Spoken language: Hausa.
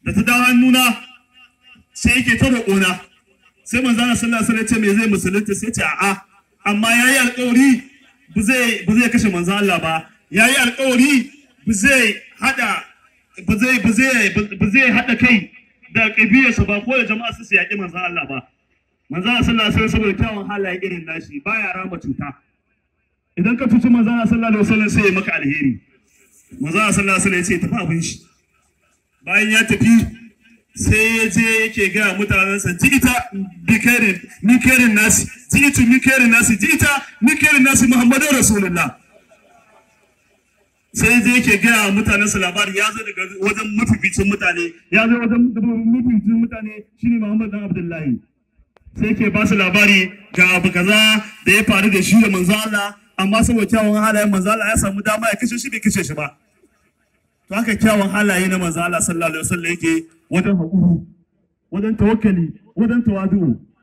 da ta dawo hannuna sai yake ta roƙona sai manzo Allah sallallahu alaihi wasallam ya ce me zai musulunta sai ce a'a amma yayi alƙawari ba zai ba zai kashe manzo Allah ba yayi alƙawari ba zai hada ba zai ba zai ba zai hada kai da kabilarsa ba ko da jama'a su yaƙi manzo Allah ba manzo Allah sallallahu alaihi wasallam saboda kyawun halaye irin nashi baya rama cuta idan ka cuci manzo Allah sallallahu alaihi wasallam sai ya maka alheri manzo Allah sallallahu alaihi wasallam ya ce tafi abin shi bayan ya tafi sai ya je yake ga mutanensa ji ita bikarin mikarin nasi ji ita mikarin nasi ji ita mikarin nasi muhammadu rasulullah sai je yake ga mutanensa labari ya zo daga wajen mafificin mutane ya zo wajen mafificin mutane shine muhammad dan abdullahi sai yake ba su labari ga abu kaza da ya faru da shi da manzo Allah amma saboda kyawun halayen manzo Allah ya samu dama ya kashe shi bai kashe shi ba to haka kyawun halaye na manzo Allah sallallahu alaihi wasallam yake wajen haƙuri wajen tawakkali wajen tawadu